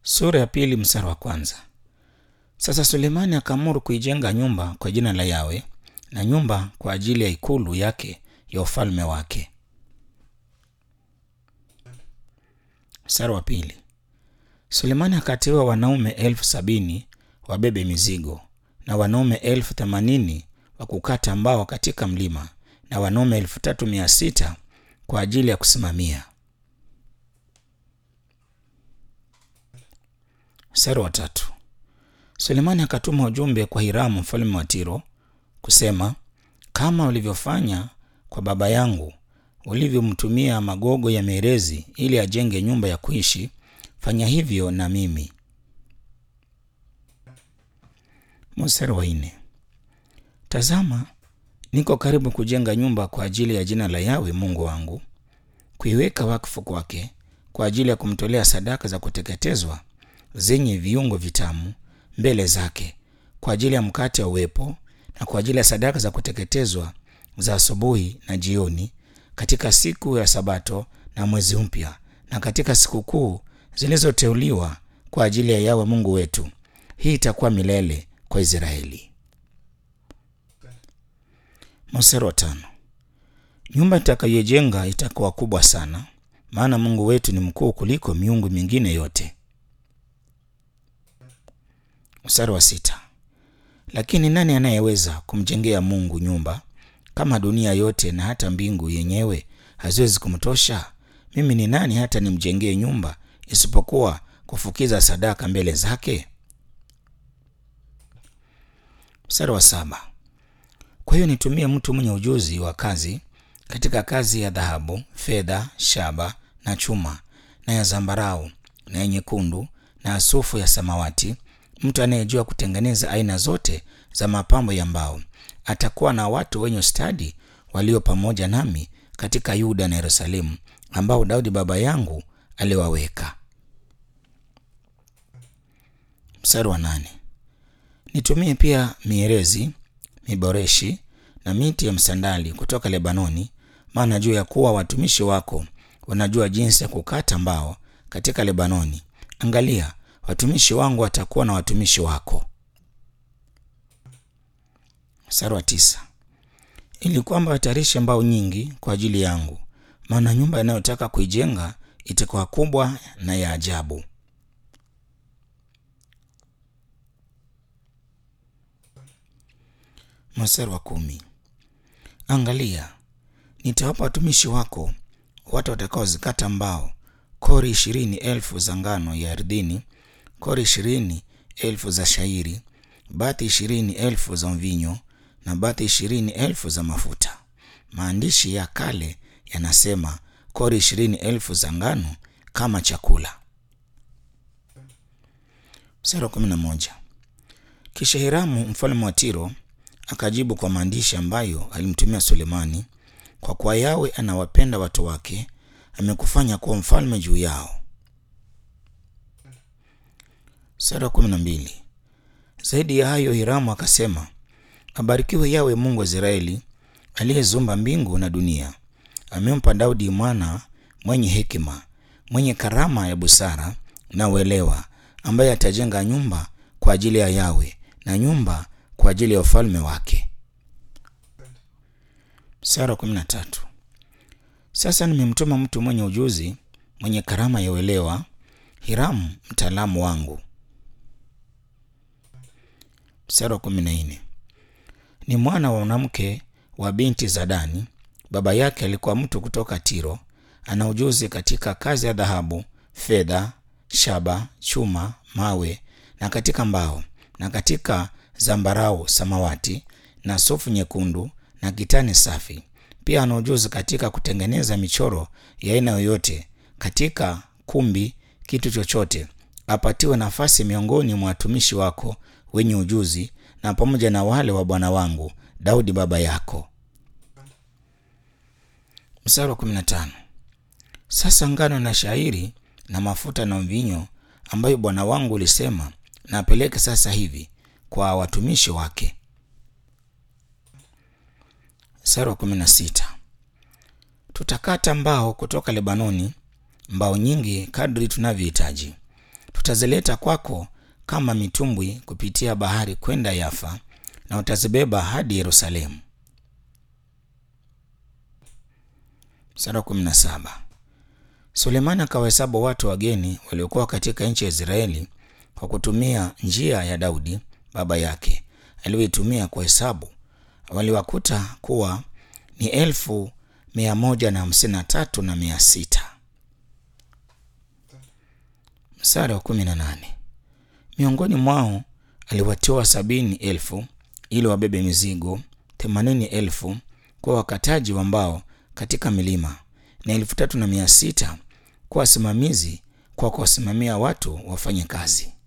Sura ya pili mstari wa kwanza. Sasa Sulemani akaamuru kuijenga nyumba kwa jina la Yawe na nyumba kwa ajili ya ikulu yake ya ufalme wake. Mstari wa pili. Sulemani akateua wanaume elfu sabini wabebe mizigo na wanaume elfu themanini wa kukata mbao katika mlima na wanaume elfu tatu mia sita kwa ajili ya kusimamia. Mstari wa tatu. Sulemani akatuma ujumbe kwa Hiramu mfalme wa Tiro kusema, kama ulivyofanya kwa baba yangu ulivyomtumia magogo ya merezi ili ajenge nyumba ya kuishi, fanya hivyo na mimi. Mstari wa nne. Tazama, niko karibu kujenga nyumba kwa ajili ya jina la Yawe Mungu wangu, kuiweka wakfu kwake kwa ajili ya kumtolea sadaka za kuteketezwa zenye viungo vitamu mbele zake, kwa ajili ya mkate wa uwepo na kwa ajili ya sadaka za kuteketezwa za asubuhi na jioni, katika siku ya Sabato na mwezi mpya, na katika sikukuu zilizoteuliwa kwa ajili ya Yawe Mungu wetu. Hii itakuwa milele kwa Israeli. Mstari wa tano. Nyumba itakayojenga itakuwa kubwa sana, maana Mungu wetu ni mkuu kuliko miungu mingine yote. Mstari wa sita. Lakini nani anayeweza kumjengea Mungu nyumba kama dunia yote na hata mbingu yenyewe haziwezi kumtosha? Mimi ni nani hata nimjengee nyumba isipokuwa kufukiza sadaka mbele zake? Mstari wa saba. Kwa hiyo nitumie mtu mwenye ujuzi wa kazi katika kazi ya dhahabu, fedha, shaba na chuma na ya zambarau na ya nyekundu na asufu ya samawati, mtu anayejua kutengeneza aina zote za mapambo ya mbao. Atakuwa na watu wenye stadi walio pamoja nami katika Yuda na Yerusalemu, ambao Daudi baba yangu aliwaweka. Mstari wa nane. Nitumie pia mierezi, miboreshi na miti ya msandali kutoka Lebanoni, maana juu ya kuwa watumishi wako wanajua jinsi ya kukata mbao katika Lebanoni. Angalia, watumishi wangu watakuwa na watumishi wako. Mstari wa tisa. Ili kwamba watayarishe mbao nyingi kwa ajili yangu, maana nyumba inayotaka kuijenga itakuwa kubwa na ya ajabu. Mstari wa kumi. Angalia, nitawapa watumishi wako watu watakaozikata mbao kori ishirini elfu za ngano ya ardhini, kori ishirini elfu za shairi, bati ishirini elfu za mvinyo na bati ishirini elfu za mafuta. Maandishi ya kale yanasema kori ishirini elfu za ngano kama chakula. Mstari wa kumi na moja. Kisha Hiramu mfalme wa Tiro akajibu kwa maandishi ambayo alimtumia Sulemani, kwa kuwa Yawe anawapenda watu wake, amekufanya kuwa mfalme juu yao. Sura kumi na mbili. Zaidi ya hayo, Hiramu akasema, abarikiwe Yawe Mungu wa Israeli aliyezumba mbingu na dunia. Amempa Daudi mwana mwenye hekima, mwenye karama ya busara na uelewa, ambaye atajenga nyumba kwa ajili ya Yawe na nyumba kwa ajili ya ufalme wake. Sura kumi na tatu. Sasa nimemtuma mtu mwenye ujuzi, mwenye karama ya uelewa, Hiramu mtaalamu wangu. Mstari wa kumi na nne. Ni mwana wa mwanamke wa binti za Dani. Baba yake alikuwa mtu kutoka Tiro. Ana ujuzi katika kazi ya dhahabu, fedha, shaba, chuma, mawe na katika mbao na katika zambarau, samawati na sufu nyekundu na kitani safi. Pia ana ujuzi katika kutengeneza michoro ya aina yoyote katika kumbi, kitu chochote. Apatiwe nafasi miongoni mwa watumishi wako wenye ujuzi na pamoja na wale wa bwana wangu Daudi baba yako. Mstari wa 15. Sasa ngano na shairi na mafuta na mvinyo ambayo bwana wangu ulisema na apeleke sasa hivi kwa watumishi wake. Mstari wa 16. Tutakata mbao kutoka Lebanoni, mbao nyingi kadri tunavyohitaji. tutazileta kwako kama mitumbwi kupitia bahari kwenda Yafa, na utazibeba hadi Yerusalemu. Mstari wa kumi na saba. Sulemani akawahesabu watu wageni waliokuwa katika nchi ya Israeli kwa kutumia njia ya Daudi baba yake aliyoitumia kuhesabu. Waliwakuta kuwa ni elfu mia moja na hamsini na tatu na mia sita. Mstari wa kumi na nane. Miongoni mwao aliwatoa sabini elfu ili wabebe mizigo, themanini elfu kwa wakataji wa mbao katika milima na elfu tatu na mia sita kwa wasimamizi kwa kuwasimamia watu wafanye kazi.